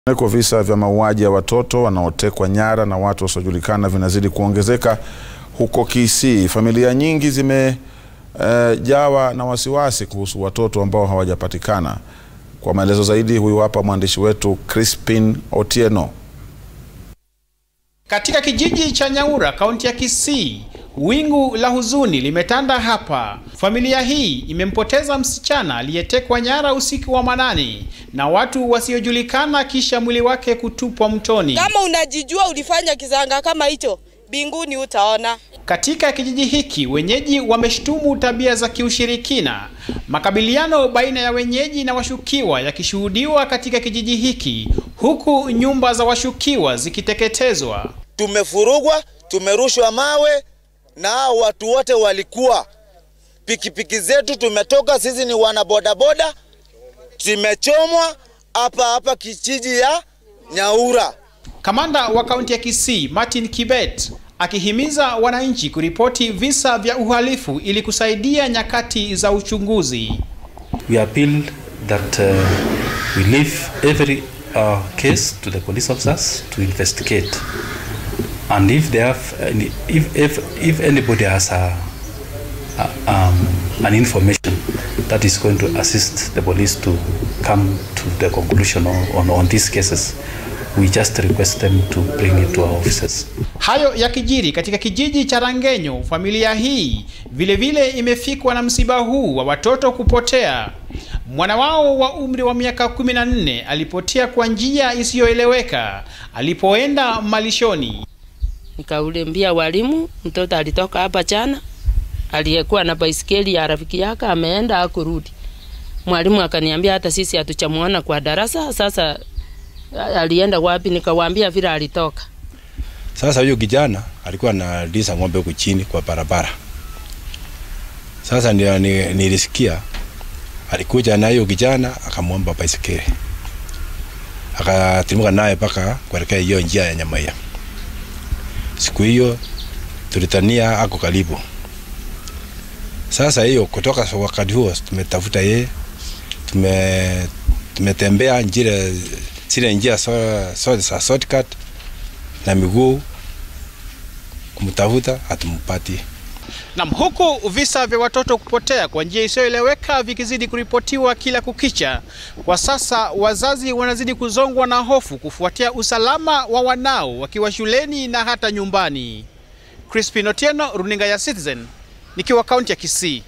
Kwa visa vya mauaji ya watoto wanaotekwa nyara na watu wasiojulikana vinazidi kuongezeka huko Kisii. Familia nyingi zimejawa uh, na wasiwasi kuhusu watoto ambao hawajapatikana. Kwa maelezo zaidi, huyu hapa mwandishi wetu Crispin Otieno. Katika kijiji cha Nyaura, kaunti ya Kisii, wingu la huzuni limetanda hapa. Familia hii imempoteza msichana aliyetekwa nyara usiku wa manane na watu wasiojulikana, kisha mwili wake kutupwa mtoni. Kama unajijua ulifanya kizanga kama hicho, binguni utaona. Katika kijiji hiki wenyeji wameshtumu tabia za kiushirikina, makabiliano baina ya wenyeji na washukiwa yakishuhudiwa katika kijiji hiki, huku nyumba za washukiwa zikiteketezwa. Tumefurugwa, tumerushwa mawe na hao watu wote walikuwa pikipiki zetu, tumetoka sisi ni wana bodaboda, tumechomwa hapa hapa kijiji ya Nyaura. Kamanda wa kaunti ya Kisii Martin Kibet akihimiza wananchi kuripoti visa vya uhalifu ili kusaidia nyakati za uchunguzi. We appeal that uh, we leave every uh, case to the police officers to investigate and if they have any, if, if, if anybody has a, a, um, an information that is going to assist the police to come to the conclusion on, on, on these cases we just request them to bring it to our offices. Hayo yakijiri katika kijiji cha Rangenyo, familia hii vile vile imefikwa na msiba huu wa watoto kupotea. Mwana wao wa umri wa miaka 14 alipotea kwa njia isiyoeleweka alipoenda malishoni. Nikaulimbia walimu, mtoto alitoka hapa jana, aliyekuwa na baisikeli ya rafiki yake ameenda akurudi. Mwalimu akaniambia hata sisi hatuchamuona kwa darasa, sasa alienda wapi? Nikawaambia vile alitoka. Sasa huyo kijana alikuwa analisha ng'ombe huku chini kwa barabara. Sasa ndio nilisikia alikuja na hiyo kijana akamwomba baisikeli, akatimuka naye mpaka kuelekea hiyo njia ya Nyamaiya. Siku hiyo tulitania ako karibu. Sasa hiyo kutoka wakati huo tumetafuta yeye, tume tumetembea njia zile njia zote so, za shortcut na miguu kumtafuta, hatumpati. Na huku visa vya watoto kupotea kwa njia isiyoeleweka vikizidi kuripotiwa kila kukicha, kwa sasa wazazi wanazidi kuzongwa na hofu kufuatia usalama wa wanao wakiwa shuleni na hata nyumbani. Crispin Otieno, runinga ya Citizen, nikiwa kaunti ya Kisii.